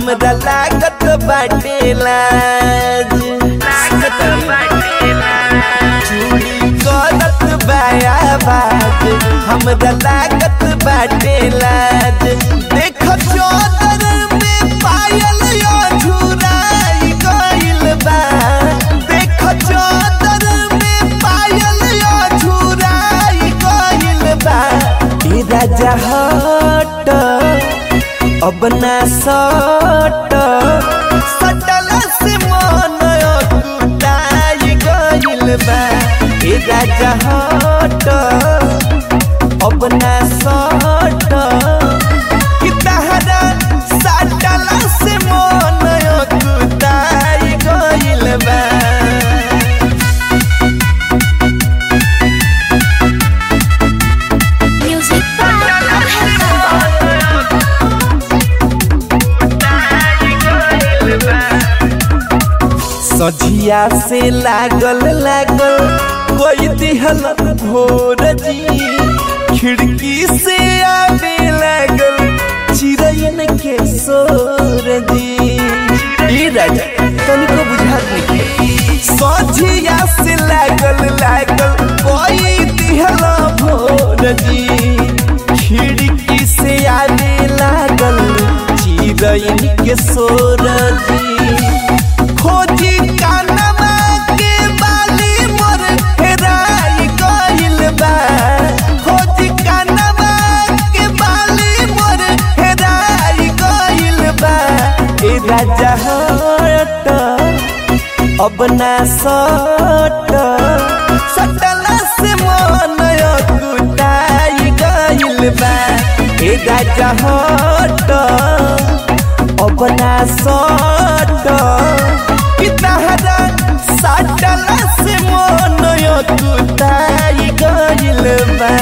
हमरा लागत बाटे लाज चूड़ी करत बाया बाज हमरा लागत बाटे लाज देख चौदर में पायल यो झुराई गइल बा देख चौदर में पायल यो झुराई गइल बा ई राजा हट अब ना सट सटल से मन कुटाई गइल बा ए राजा हट अब ना सट कि तहरा सटल से मन कुटाई गइल बा Music by सझिया से लागल लागल कोई दिहल भोर जी खिड़की से आवे लागल चिड़ैन के सोर जी ई राजा तनिको बुझात नहीं सझिया से लागल लागल कोई दिहल भोर जी खिड़की से आवे लागल चिड़ैन के सोर जी खोजी कानवा के बाली मोर हेराई गइल बा खोजी कानवा के बाली मोर हेराई गइल बा ए राजा हट अब ना सट सटल से मन कुटाई गइल बा ए राजा हट अब ना सट कि तहरा सटल से मन कुटाई गइल बा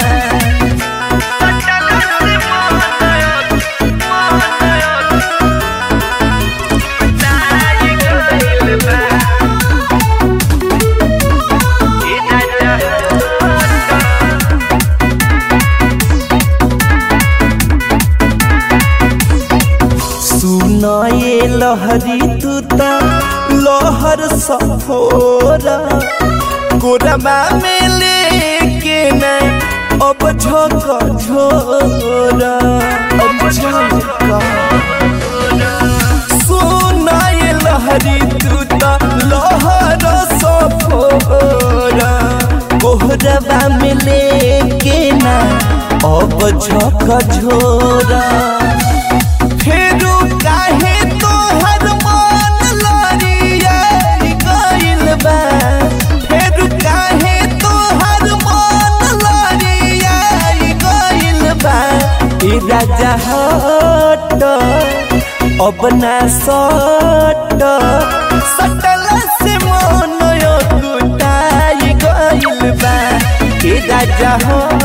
सुन ये लहरी तू त लहर सफोरा कोरमा में लेके न अब झक झोरा अब झक सुन ये लहरी तू त लहर सफोरा कोहरबा में लेके न अब झक झोरा फेरू काहे तोहर मन लड़ियाई गइल बा फेरू काहे तोहर मन लड़ियाई गइल बा ई राजा हट अब ना सट सटल से मन कुटाई गइल बा ई राजा हट